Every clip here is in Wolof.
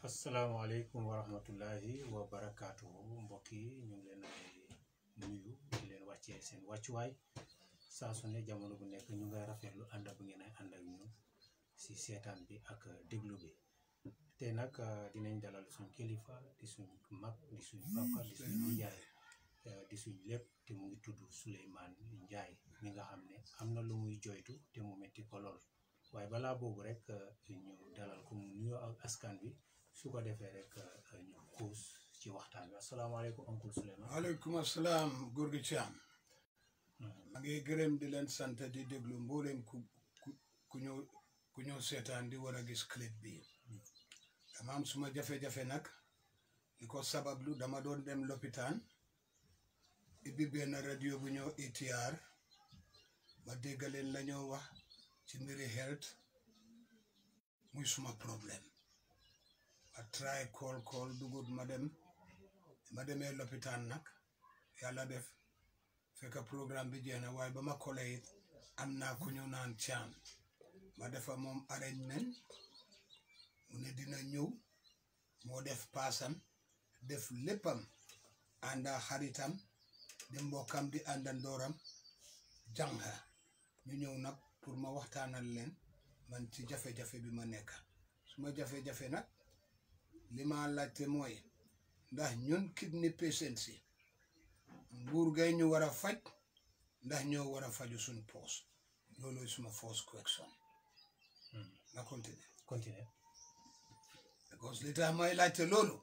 asalaamaaleykum wa rahmatullahi wa barakaatuhu mbokk yi ñu ngi leen di nuyu di leen wàccee seen wàccuwaay saa su ne jamono bu nekk ñu ngay rafetlu ànd bu ngeen ay ànd ak ñun si seetaan bi ak déglu bi te nag dinañ dalal suñ kilifa di suñ mag di suñ papa di suñ njaay di suñ lépp te mu ngi tudd Souleymane Njaay mi nga xam ne am na lu muy joytu te mu metti ko lool waaye balaa boobu rek ñu dalal ko mu nuyoo ak askan bi su ko defee rek ñu xuus ci waxtaan bi asalaamaaleykum oncle Souleymane waaleykum asalaam góor gi Thiam ma ngi gërëm di leen sant di déglu mbooleem ku ku ku ñëw ku ñëw seetaan di war a gis clip bi dama am suma jafe-jafe nag li ko sabablu dama doon dem lopitaan ibbi benn radio bu ñëw ATR ma dégg leen la ñoo wax ci mbiri health muy suma problème ma try call call dugut ma dem ma demee lopitaan nag yàlla def fekk programme bi jeex na waaye ba ma kole it am naa ku ñu naan caam ma defa moom arrangement mu ne dina ñëw moo def paasam def léppam ànda xaritam di mbokkam di àndandooram jànga ñu ñëw nag pour ma waxtaanal leen man ci jafe-jafe bi ma nekk suma jafe-jafe nag li ma laajte mooy ndax ñun kidney patients yi nguur gay ñu war a faj ndax ñoo war a faju suñ poos loolu suma first question nga continue continue because li tax may laajte loolu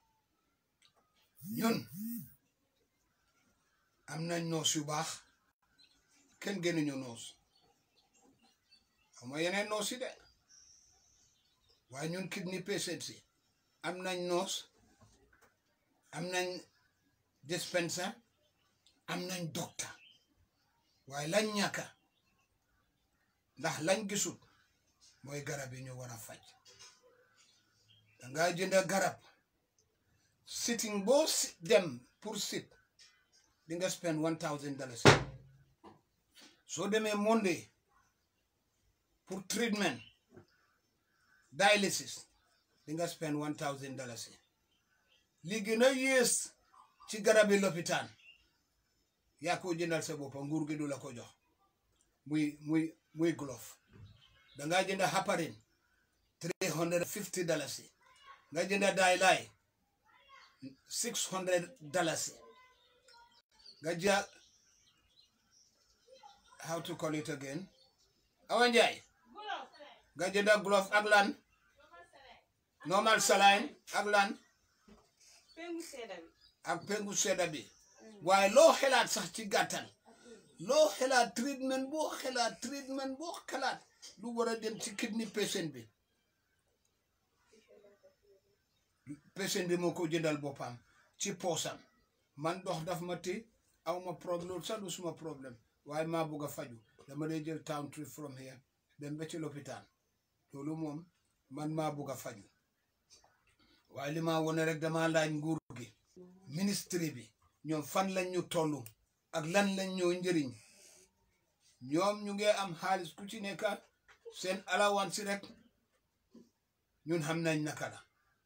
ñun am nañ noos yu baax kenn gënuñu noos ama yeneen noos yi de waaye ñun kidney patients yi am nañ noos am nañ dispenser am nañ docteur waaye lañ ñàkka ndax lañ gisul mooy garab yi ñu war a faj danga jënd garab sitting boo dem pour sit di nga spend one thousand dollars soo demee Monday pour treatment dialysis di nga spend one thousand dollars li gën a yées ci garabi lopitaan yaa ko jëndal sa boppa nguur gi du la ko jox muy muy muy glove dangaa jënda heparin three hundred fifty dollars nga jënda daaylaay six hundred dollars nga ja how to call it again awa njaay nga jënda glove ak lan normal saline ak lan ak pengu sedda bi waaye loo xelaat sax ci gàttal loo xelaat treatment boo xelaat treatment boo xelaat lu war a dem ci kidney patient bi patient bi moo ko jëndal boppam ci poosam man dox daf ma ti aw ma problème sax du suma problème waaye maa bugg a faju dama dee jël town trip from here dem ba ci lopitaan loolu moom man maa bugg a faju waaye li ma wone rek dama laaj nguur gi ministre bi ñoom fan lañ ñu toll ak lan lañ ñoo njëriñ ñoom ñu ngi am xaalis ku ci nekk seen alawan si rek ñun xam nañ naka la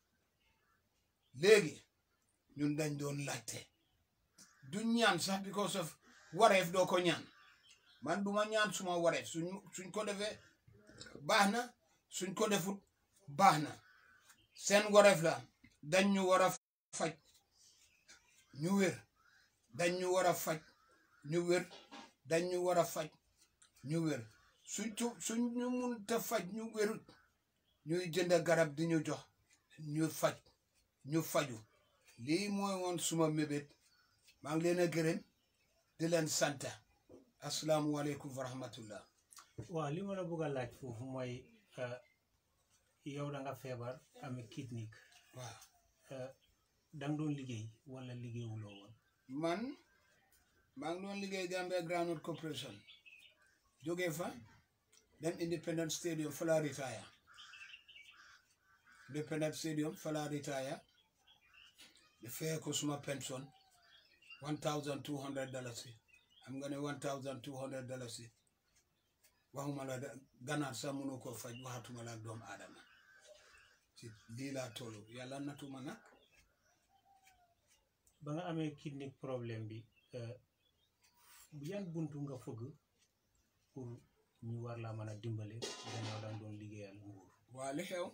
léegi ñun dañ doon laajte du ñaan sax because of wareef doo ko ñaan man duma ñaan suma wareef suñ suñ ko defee baax na suñ ko defut baax na seen wareef la dañ ñu war a faj ñu wér dañ ñu war a faj ñu wér dañ ñu war a faj ñu wér suñ tu suñ ñu mun te faj ñu wérut ñuy jënd garab di ñu jox ñu faj ñu faju lii mooy woon suma mébét maa ngi leen a gërëm di leen sant asalaamualeykum wa rahmatullah waaw li ma la bëgg a laaj foofu mooy yow da nga feebar amee kidney waaw da nga doon liggéey wala liggéeyuloo woon man maa ngi doon liggéey Gambia Groundnut Corporation jógee fa dem Independence Stadium fa laa retire Independence Stadium fa laa retire di feye ko suma pension one thousand two hundred dollars yi xam nga ne one thousand two hundred dollars yi waxuma la ganaar sax mënu ko faj waxatuma la ak doomu aadama ci lii laa toll yàlla natuma nag ba nga amee kidney problème bi euh, yan buntu nga fëgg pour ñu war laa mën a dimbale gannaaw danga doon liggéeyal nguur waa li xew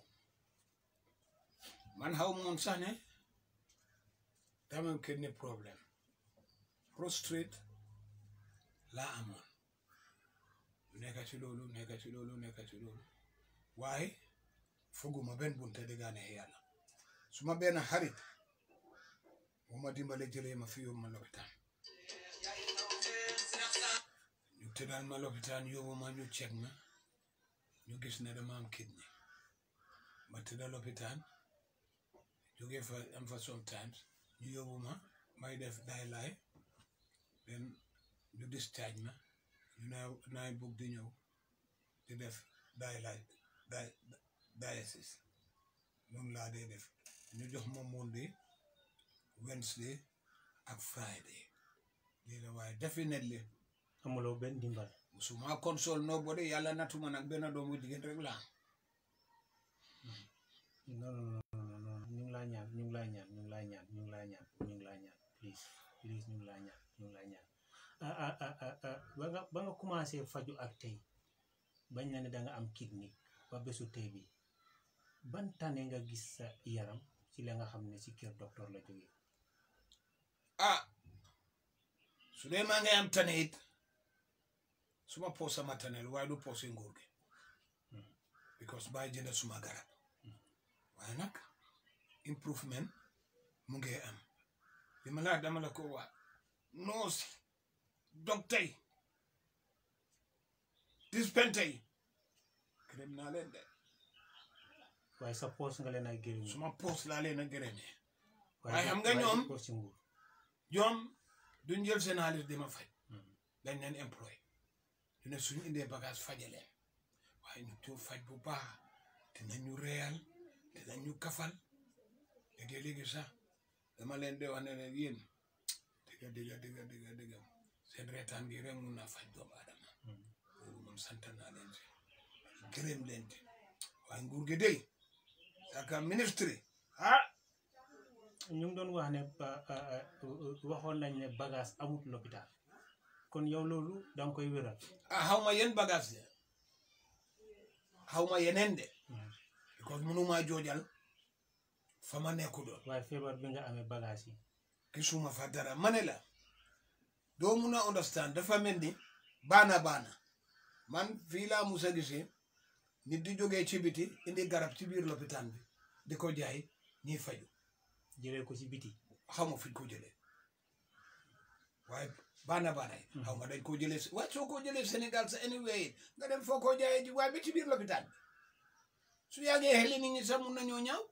man xaw moon sax ne dama am kidney problème prostrate laa amoon nekka ci loolu nekka ci loolu nekka ci loolu waaye foguma benn bunte dëggaa neex yàlla su ma benn xarit moo ma dimbale jëlee ma fi yóbbu ma lopitaan ñu tëddal ma lopitaan yóbbu ma ñu ceeg ma ñu gis ne dama am kidney ma tëdda lopitaan jógee fa am fa sometimes ñu yóbbu ma may def day laay then ñu discharge ma ñu naa naay bugg di ñëw di def day laay day dialysis noonu laa dee def ñu jox ma Monday Wednesday ak Friday lii la waaye definitely amuloo benn dimbal musuma console nobody yàlla natuma nag benn doomu jigéen rek laa non non non non ñu ngi laa ñaan ñu ngi laa ñaan ñu ngi laa ñaan ñu ngi laa ñaan ñu ngi laa ñaan please please ñu ngi laa ñaan ñu ngi laa ñaan ah ah ah ah ah ba nga ba nga commencé faju ak tey bañ na ne da nga am kidney ba bésu tey bi ban tane nga gis sa yaram ci la nga xam ne ci kër docteur la jógee ah su dee maa ngi am tane it suma poos sama taneel waaye du poos yi nguur gi because bàyyi jënd suma garab waaye nag improvement mu ngi am li ma laa dama la ko wax noosi docteur yi dispensaire yi gërëm naa leen de waaye sa poos nga leen ay gërëm suma poos laa leen a gërëmee waaye waaye xam nga waaye ñoom- du poos ci nguur ñoom duñ jël seen xaalis di ma faj Mhm. dañ leen employé ñu ne suñu indee bagage fajaleen waaye ñu tuur faj bu baax dinañ ñu reyal dinañ ñu kafal léegi-léegi sax dama leen de wax ne leen yéen dëgga dëgga dëgga dëgga dëgga seen reetaan gi rek mun naa faj doomu aadama Mhm. loolu moom sant naa leen si gërëm leen ci waaye nguur gi dey saka ministre ah ñu ngi doon wax ne ba- ah, ah, waxoon nañ ne bagage amut l'hôpital kon yow loolu danga koy wéral ah xaw ma yéen bagage de xaw ma yeneen de because mënuma joojal fa ma nekku doon waaye feebar bi nga amee bagage yi gisuma fa dara ma ne la doo mun a understand dafa mel ni baana baana man fii laa musa gisee nit di jógee ci biti indi garab ci biir lopitaan bi di ko jaay ñiy faju jëlee ko ci biti xawma fuñ ko jëlee waaye baana baana yi xaw ma dañ koo jëlee waaye soo ko jëlee Sénégal sa anyway nga dem foo ko jaayee ji waaye ba ci biir lopitaan bi su yàggee xeli nit ñi sax mun nañoo ñaaw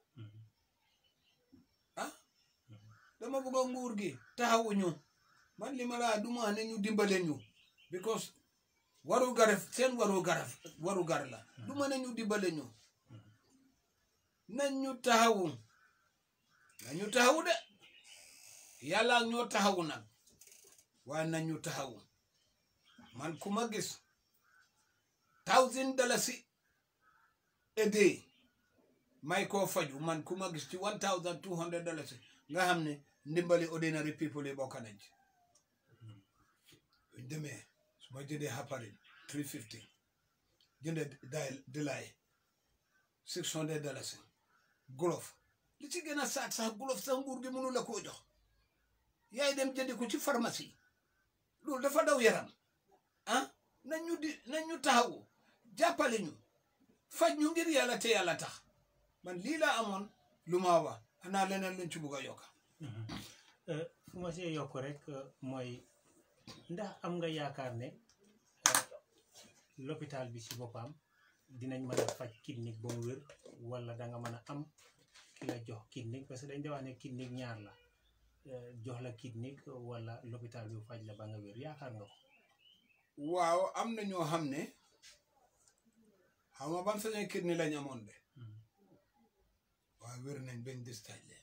ah dama bëgg a nguur gi taxawuñu man li ma laa du ma ne ñu dimbale ñu because waru garaf seen waru garaf waru gar la du ma ne ñu dimbale ñu nañ ñu taxawu nañ ñu taxawu de yàlla ak ñoo taxawu nag waaye nañ ñu taxawu man ku ma gis thousand dalasi a day may koo faju man ku ma gis ci one thousand two hundred dalasi nga xam ne ndimbali ordinary people yi bokk nañ ci buñ demee su ma jëndee haparin three fifty jënde day dilaay six hundred dalasi gulof li ci gën a saat sax gulof sax nguur gi mënu la koo jox yaay dem jëndi ko ci pharmacie loolu dafa daw yaram ah nañ ñu di nañ ñu taxawu jàppale ñu faj ñu ngir yàlla te yàlla tax man lii laa amoon lu ma wax xanaa leneen luñ ci bugg a yokka Euh, fu ma see yokk rek euh, mooy ndax am nga yaakaar ne euh, l'hôpital bi ci boppam dinañ mën a faj kidney ba mu wér wala da nga mën a am ki la jox kidney parce que dañ de wax ne kidney ñaar la euh, jox la kidney wala l'hôpital bi faj la ba nga wér yaakaar nga ko waaw am na ñoo xam ne xam nga ban façon kidney lañ amoon de waaw wér nañ bañ discharge leen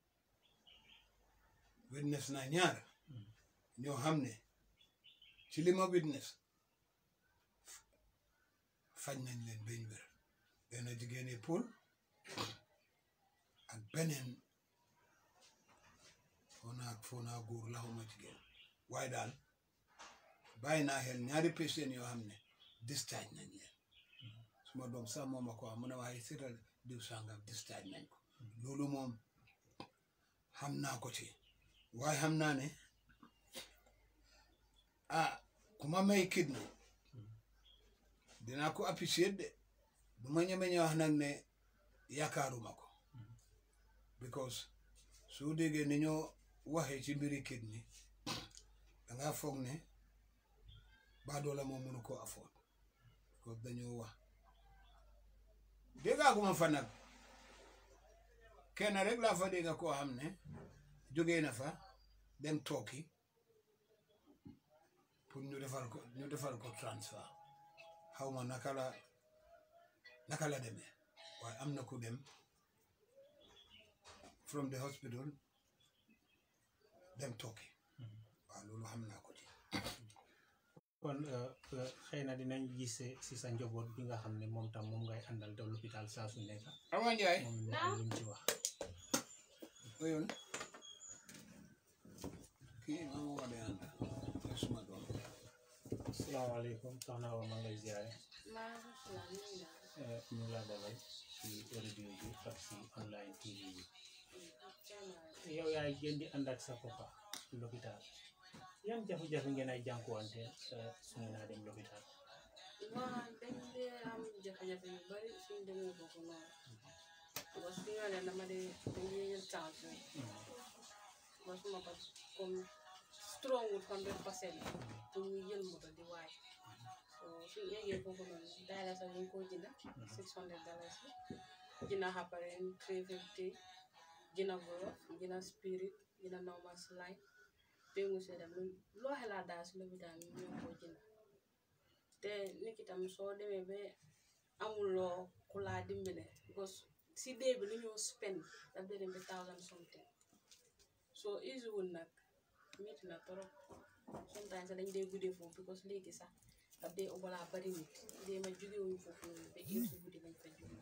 witness naa ñaar ñoo xam ne ci li ma witness faj nañ leen bañ wér benn jigéen yi Pool beneen foo naa foo naa góor la xawma jigéen waaye daal bàyyi naa xel ñaari patient yoo xam ne discharge nañ leen suma doom sax moom ma ko wax mu ne waaye seetal diw sàngam discharge nañ ko loolu moom xam naa ko ci waaye xam naa ne ah ku ma may kidney dinaa ko apprécier de du ma ñeme ñu wax nag ne yaakaaruma ko because soo déggee ni ñoo waxee ci mbiri kidney danga foog ne baadoola moom mënu koo afford because dañoo wax déggaaguma fa nag kenn rek laa fa dégga koo xam ne jógee na fa dem tooki pour ñu defal ko ñu defal ko transfert xaw ma naka la naka la demee waaye am na ku dem from the hospital dem tooki waaw loolu xam naa ko ci kon xëy na dinañ gis si sa njaboot bi nga xam ne moom tam moom ngay àndal te l'hôpital saa su nekk Awa Njaay moom ñu am lu mu ci wax oyoon kii maa mooma de ànd mooy suma doom asalaamaaleykum soxna Awa maa ngi lay ziare maaleykum salaam ñu ngi daal. Eh, ñu ngi laa dalal si radio bi ak si online TV bi yow yaay gën di ànd ak sa papa l'hôpital yan jafe-jafe ngeen ay jànkuwante eh, su ngeen a dem l'hôpital waaw dañ dee am jafe-jafe yu bari suñ demee foofu noonu parce que ñoo ne dama dee dañ dee jël temps bi ba suma ko comme strong wut hundred percent pour ñu jël moto di waay so suñ eggee foofu noonu daay la sax ñu ko jënda six hundred dollars yi jënda xapparen three fifty jënda borof jënda spirit jënda normal slide péngu see dem loo xelaat daal si lopitaan bi ñoo ko jënda te nit ki tam soo demee ba amuloo ku laa dimbale because si dee bi lu ñoo spend daf dee dem ba thousand something soo easy wul nag métti na trop sometimes sax dañ dee guddee foofu because léegi sax daf dee balaa bari nit dee ma jógewuñ foofu noonu ba heure si guddi lañ fa jóge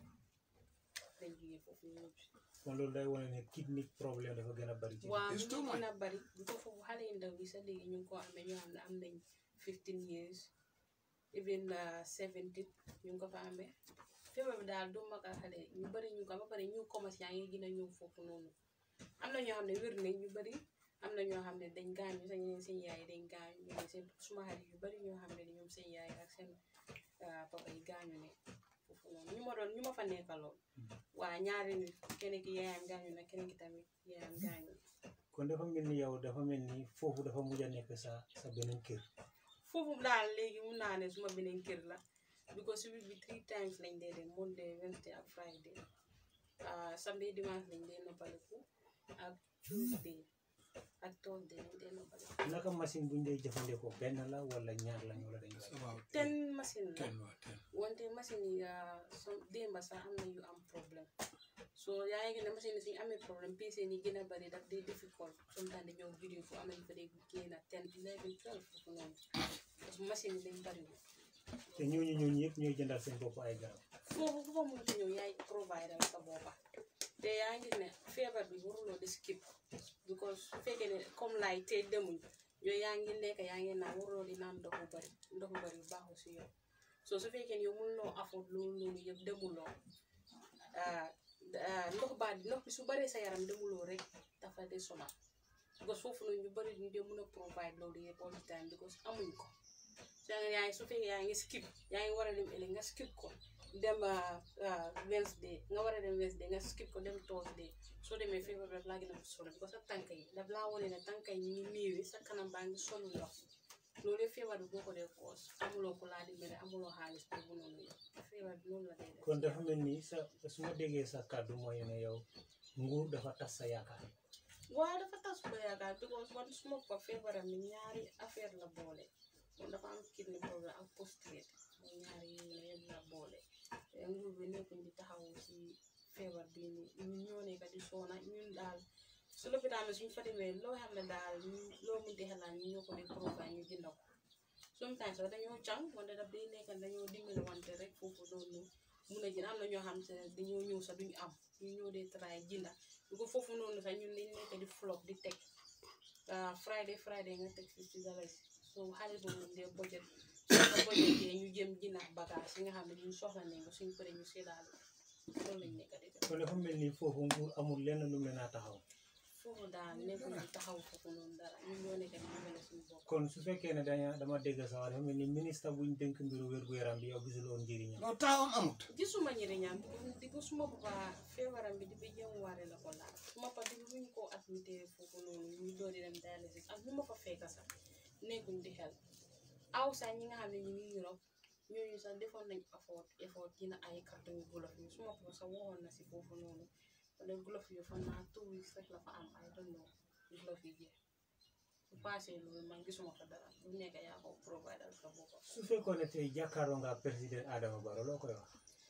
lañ jógee foofu ñëw si kon loolu day wane ne kidney problème dafa gën a bari ci waaw It's ñu too ngi gën much. a bari bu ko foofu xale yu ndaw yi sax léegi ñu ngi ko amee ñoo xam ne am nañ fifteen years even seventeen ñu ngi ko fa amee feebar bi daal du mag ak xale ñu bari ñu ko ba pare ñu commencé yaa ngi gën a ñëw foofu noonu am na ñoo xam ne wér nañ ñu bari am na ñoo xam ne dañ gaañu sax ñeneen seen yaay dañ gaañu ñeneen seen suma xarit yu bari ñoo xam ne ñoom seen yaay ak seen ah, papa yi gaañu ne foofu noonu ñu ma doon ñu ma fa nekkaloon waa ñaari nit kenn ki yaayam gaañu na keneen ki tamit yaayam gaañu kon dafa mel ni yow dafa mel ni foofu dafa mujj a nekk sa sa beneen kër foofu daal léegi mun naa ne suma beneen kër la because si week bi three times lañ dee dem Monday Wednesday ak Friday ah samedi dimanche lañ dee noppaliku ak Tuesday ak Thursday lañ dee noppaliku naka machine buñ dee jëfandikoo benn la wala ñaar lañ wala dañ koy waaw ten machine la ten waa ten wante machine yi ah, som démba sax am na yu am problème so yaa ngi gis ne machine yi suñu amee problème PC yi gën a bari daf dee difficult sometimes dañoo vidéo fu am nañu fa dee génn ten eleven twelve foofu noonu parce que machine yi dañ bariwul te ñooñu ñooñu yëpp ñooy jëndal seen bopp ay garab foofu ku fa mënti ñëw yaay provider sa boppa te yaa ngi ne feebar bi waruloo di skip because su fekkee ne comme laay te demuñ yooyu yaa ngi lekk yaa ngi naan waruloo di naan ndox bu bari ndox bu bari baaxul si yow so su fekkee ne yow mënuloo afford loolu noonu yëpp demuloo ah, ah, ndox baa ndox bi su baree sa yaram demuloo rek dafa de sonal because foofu noonu ñu bari ñu dee mën a provide loolu yëpp all the time because amuñ ko so yaa ngi su fekkee yaa ngi skip yaa ngi war a dem ëllëg nga skip ko dem ah, ah, Wednesday nga war a dem Wednesday nga skip ko dem Thursday soo demee feebar bi daf laa gën a solo parce que sa tànk yi daf laa wane ne tànk yi ñu ngi néewi sa kanam baa ngi solu ndox loolu yëpp feebar bi boo ko dee koos amuloo ko laa dimbale amuloo xaalis boobu noonu yëpp feebar bi noonu la day def kon dafa mel ni sa su ma déggee sa kàddu mooy ne yow nguur dafa tas sa yaakaar waaw dafa tas ba yaakaar because man suma ko feebaram mi ñaari affaire la boole moom dafa am kidney problème ak prostate mooy ñaari yi ne yëpp la boole te nguur bi nekkuñ di taxawu si feebar bii nii ñun ñoo nekk di soona ñun daal su lopitaan bi suñ fa demee loo xam ne daal ñu- loo munti xelaat ñu ñoo ko di provide ñu jënd ko sometimes sax dañoo càng wante daf day nekk dañoo dimbali wante rek foofu noonu mun a jënd am na ñoo xam te ne dañoo ñëw sax duñu am ñu ñëw dee try jënda du ko foofu noonu sax ñun dañ nekk di flop di teg ah friday friday nga teg fifty dollars so xaalis boobu moom dee budget soo ko budgetee ñu jëm jënd bagage yi nga xam ne ñun soxla nañ ko suñ paree ñu séddaale loolu lañ nekk di def kon dafa mel ni foofu nguur amul lenn lu mel naa taxaw foofu daal nekkul ñu taxaw foofu noonu dara ñun ñoo nekk di dimbale suñu bopp kon su fekkee ne daña dama dégg sa wax dafa mel ni ministre buñ dénk mbiru wér-gu-yaram bi yow gisuloo njëriñam non taawam amut gisuma njëriñam di ko suma papa feebaram bi di ba jëm waare la ko laal suma papa di buñ ko admité foofu noonu ñu doori dem dialysis ak ñu ma fa fekk sax nekkuñ di xel aw sax ñi nga xam ne ñu ngi Europe ñooñu sax defoon nañ effort effort dina ay carton yu gulof yi suma papa sax waxoon na si foofu noonu wala gulof yi fa naa two weeks rek la fa am I don't know gulof yi jeex su passé loolu man gisuma fa dara lu nekk yaa ko provider sa boppam su fekkoon ne tey jàkkaarloo nga président Adama Barrow loo koy wax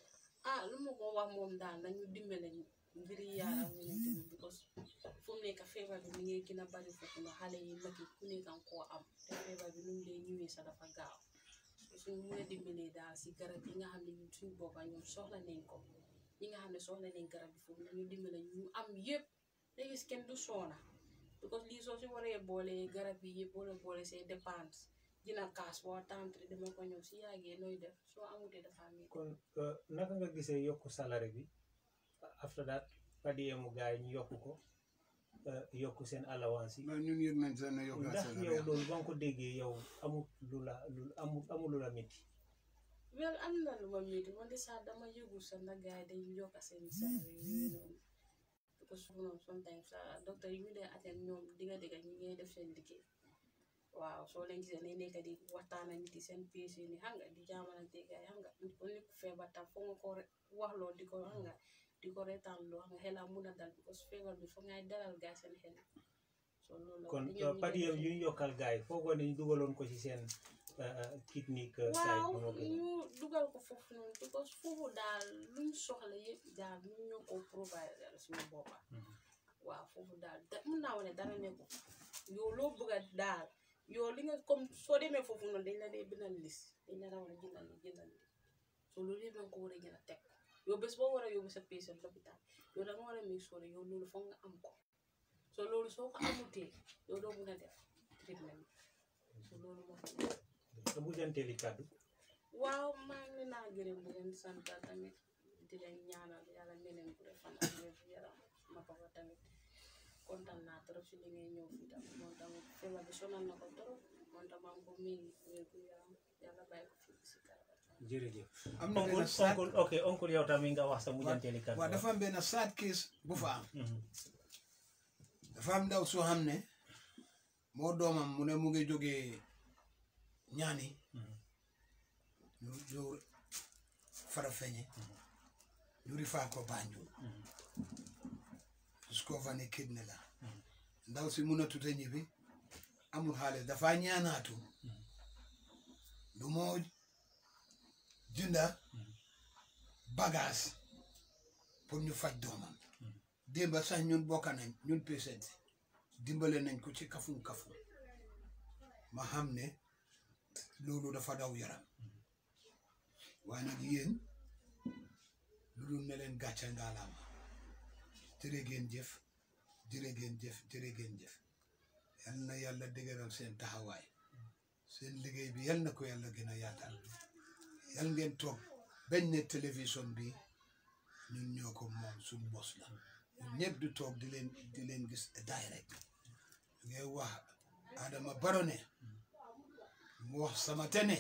ah lu ma ko wax moom daal nañu dimbale mbiri yàlla yonent bi because fu mu nekk feebar bi mi ngi gën a bari foofu na xale yi mag yi ku nekk nga koo am te feebar bi nu mu dee ñëwee sax dafa gaaw suñu mën a dimbalee daal si garab yi nga xam ne ñun suñu boppa ñoom soxla nañ ko ñi nga xam ne soxla nañ garab bi foofu nañu dimbale ñu am yëpp da gis kenn du soona because lii soo si waree boole garab yi yëpp wala boole say dépense dina kaas boo tàntri dama ko ñëw si yàggee nooy def soo amutee dafa am kon euh, naka nga gisee yokku salaire bi after that padiemu gars yi ñu yokku ko euh, yokku seen allowance yi mais ñun yëg nañ seen ne yokkaat ndax seen yow réew. loolu ba nga ko déggee yow amul lu la lu amul amul lu la métti wel am na lu ma métti wante sax dama yëgul sax ndax gars yi dañuy yokk seen salaire yooyu noonu parce que noonu sometimes sax docteur yi ñu dee attend ñoom digga digga ñi ngay def seen liggéey waaw soo leen gisee ne nekk di waxtaan ak nit yi seen pièce yi ni xam nga di jaamalante gars yi xam nga nit ko nit ku feebar tam foog nga ko re- wax loo di ko xam nga di ko reetaan loo xam nga xelam mun a dal parce que feebar bi foog ngay dalal gars seen xel so loolu la kon te ñoom ñu padiem def yu ñu yokkal gars yi foogoo ne ñu dugaloon ko ci seen technique side waaw bu ma gën ñu dugal ko foofu noonu because foofu daal luñ soxla yëpp daal ñu ñoo ko provider suñu boppa waaw foofu daal da mun naa wane dara nekku yow loo bëgg a daal yow li nga comme soo demee foofu noonu dañ la dee bindal liste dañ la war a jëndal li jëndal li so loolu yëpp danga ko war a gën a teg yow bés boo war a yóbbu sa patient lopitaan yow da nga war a make sure yow loolu foog nga am ko so loolu soo ko amutee yow doo mun a def treatment so loolu moo fi nekk sa mujjanteeli kàddu waaw maa ngi leen a gërëm di leen sant tamit di leen ñaanal yàlla may leen bu fan ak wér gu yaram ma papa tamit kontaan naa trop si li ngay ñëw fii tam moom tamit feebar bi sonal na ko trop moom tam am ko miin wér gu yaram yàlla bàyyi ko fii si kanam jërëjëf am na oncle benn saat oncle ok oncle yow tamit nga wax sa mujjanteeli kàddu waaw dafa am benn saat case bu fa am Mhm. dafa am ndaw soo xam ne moo doomam mu ne mu ngi jógee ñaani Mhm. ñu ñu farafeñe ñu rifaa ko Banjul discover ne kidney la ndaw si mun a tuta ñibbi amul xaalis dafa ñaanaatu lu moo jënda bagage pour ñu faj doomam démba sax ñun bokka nañ ñun patient dimbale nañ ko ci kafum kafum ma xam ne loolu dafa daw yaram waaye nag yéen lu dul ne leen gàcce ngaalaama jërë ngeen jëf jërë ngeen jëf jërë ngeen jëf yal na yàlla dëgëral seen taxawaay seen liggéey bi yal na ko yàlla gën a yaatal yal ngeen toog bañ ne télévision bi ñun ñoo ko moom suñ bos la ñun ñëpp du toog di leen di leen gis direct ngay wax Adama Barrow ne mu wax sama tene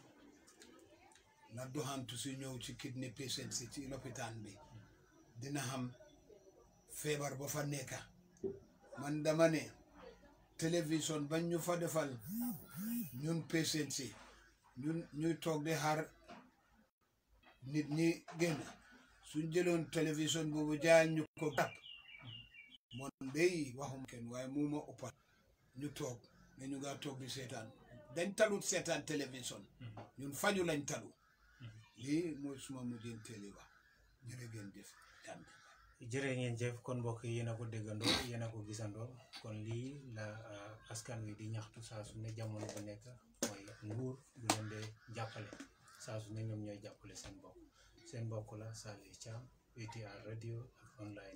na doxantu si ñëw ci kidney patient si ci lopitaan bi dina xam feebar ba fa nekka man dama ne télévision bañ ñu fa defal ñun patient si ñun ñuy toog di xaar nit ñi génn suñ jëloon télévision boobu jaay ñu ko gàpp moon day waxum kenn waaye mu ma uppal ñu toog ne ñu nga toog di seetaan dañ talut seetaan télévision ñun faju lañ talu lii mooy suma mujjeen teeli wax jërë ngeen jëf jàmm jërë ngeen jëf kon mbokk yi yéen a ko déggandoo yéen a ko gisandoo kon lii la uh, askan wi di ñaxtu saa su ne jamono bu nekk mooy nguur bu leen dee jàppale saa su ne ñoom ñooy jàppale seen bopp seen mbokk la Salih Cham ATR radio ak online